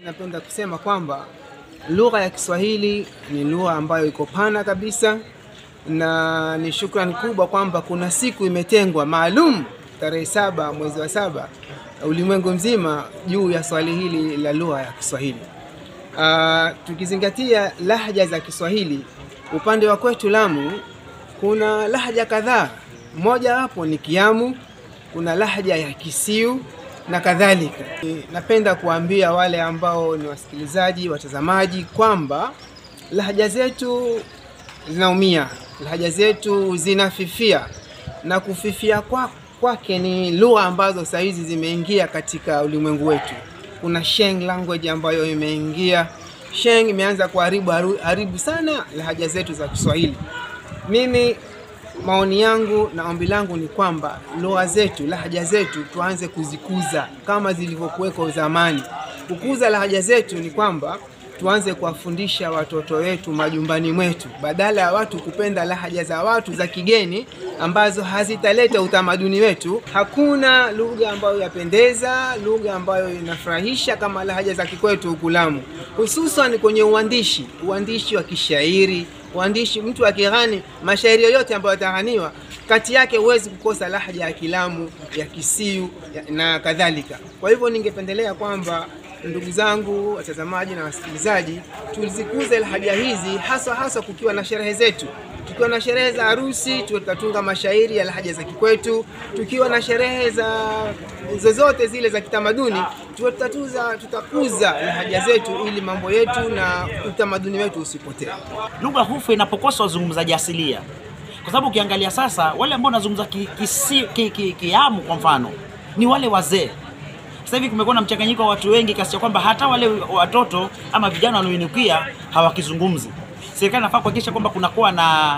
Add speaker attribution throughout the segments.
Speaker 1: Napenda kusema kwamba lugha ya Kiswahili ni lugha ambayo iko pana kabisa, na ni shukrani kubwa kwamba kuna siku imetengwa maalum tarehe saba mwezi wa saba ulimwengu mzima juu ya swali hili la lugha ya Kiswahili. Uh, tukizingatia lahja za Kiswahili upande wa kwetu Lamu kuna lahja kadhaa, moja wapo ni Kiamu, kuna lahja ya Kisiu na kadhalika. Napenda kuambia wale ambao ni wasikilizaji, watazamaji kwamba lahaja zetu zinaumia, lahaja zetu zinafifia, na kufifia kwa kwake ni lugha ambazo saa hizi zimeingia katika ulimwengu wetu. Kuna Sheng language ambayo imeingia. Sheng imeanza kuharibu haribu sana lahaja zetu za Kiswahili. Mimi maoni yangu na ombi langu ni kwamba lugha zetu, lahaja zetu tuanze kuzikuza kama zilivyokuweko zamani. Kukuza lahaja zetu ni kwamba tuanze kuwafundisha watoto wetu majumbani mwetu, badala ya watu kupenda lahaja za watu za kigeni ambazo hazitaleta utamaduni wetu. Hakuna lugha ambayo yapendeza, lugha ambayo inafurahisha kama lahaja za kikwetu huku Lamu, hususan kwenye uandishi, uandishi wa kishairi uandishi mtu akighani mashairi yoyote ambayo yataghaniwa kati yake huwezi kukosa lahja ya Kilamu, ya Kisiu ya, na kadhalika. Kwa hivyo ningependelea kwamba ndugu zangu watazamaji na wasikilizaji, tuzikuze lahaja hizi hasa hasa kukiwa na sherehe zetu. Tukiwa na sherehe za harusi, tutatunga mashairi ya lahaja za kikwetu. Tukiwa na sherehe za zozote zile za kitamaduni, tutatuza tutakuza lahaja zetu ili mambo yetu na utamaduni wetu usipotee.
Speaker 2: Lugha hufa inapokosa wazungumzaji asilia, kwa sababu ukiangalia sasa wale ambao wanazungumza Kiamu ki, ki, ki, kwa mfano ni wale wazee sasa hivi kumekuwa na mchanganyiko wa watu wengi kiasi cha kwamba hata wale watoto ama vijana wanaoinukia hawakizungumzi. Serikali inafaa kuhakikisha kwamba kunakuwa na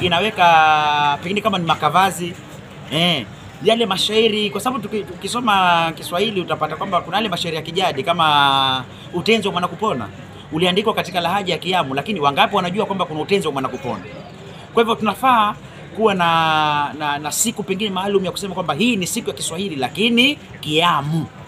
Speaker 2: inaweka pengine kama ni makavazi eh, yale mashairi, kwa sababu tukisoma Kiswahili utapata kwamba kuna yale mashairi ya kijadi kama utenzi wa mwanakupona uliandikwa katika lahaja ya Kiamu, lakini wangapi wanajua kwamba kuna utenzi wa mwanakupona? Kwa hivyo tunafaa kuwa na, na, na siku pengine maalum ya kusema kwamba hii ni siku ya Kiswahili lakini Kiamu.